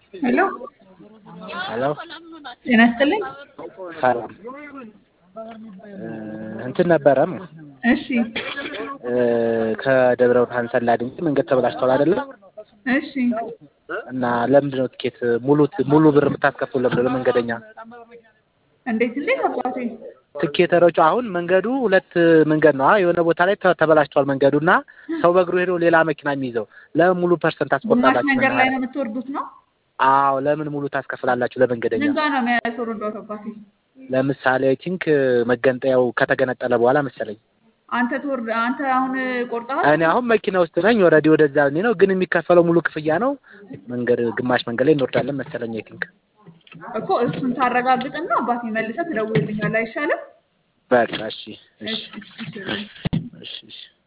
ሄሎ ሄሎ ጤና ይስጥልኝ። ሰላም እንትን ነበረም እሺ ከደብረ ብርሃን ሰላ ድንቅ መንገድ ተበላሽቷል አይደለም? እሺ እና ለምንድን ነው ትኬት ሙሉ ሙሉ ብር የምታስከፍሉ ለምንድን ነው መንገደኛ? እንዴት እንዴት አባቴ ትኬተሮቹ አሁን መንገዱ ሁለት መንገድ ነው። የሆነ ቦታ ላይ ተ- ተበላሽቷል መንገዱ እና ሰው በእግሩ ሄዶ ሌላ መኪና የሚይዘው ለምን ሙሉ ፐርሰንት ግማሽ ታስቆርጣላችሁ? መንገድ ላይ ነው የምትወርዱት ነው? አዎ ለምን ሙሉ ታስከፍላላችሁ ለመንገደኛ? ምን ጋር ነው የሚያስወርዷት አባቴ? ለምሳሌ አይ ቲንክ መገንጠያው ከተገነጠለ በኋላ መሰለኝ። አንተ ትወርድ አንተ አሁን ቆርጠሃል? እኔ አሁን መኪና ውስጥ ነኝ። ወረዲ ወደዛ እኔ ነው ግን የሚከፈለው ሙሉ ክፍያ ነው። መንገድ ግማሽ መንገድ ላይ እንወርዳለን መሰለኝ አይ ቲንክ። እኮ እሱን ታረጋግጥና አባቴ መልሰህ ትደውልልኛለህ አይሻልም? በቃ እሺ እሺ እሺ እሺ እሺ እሺ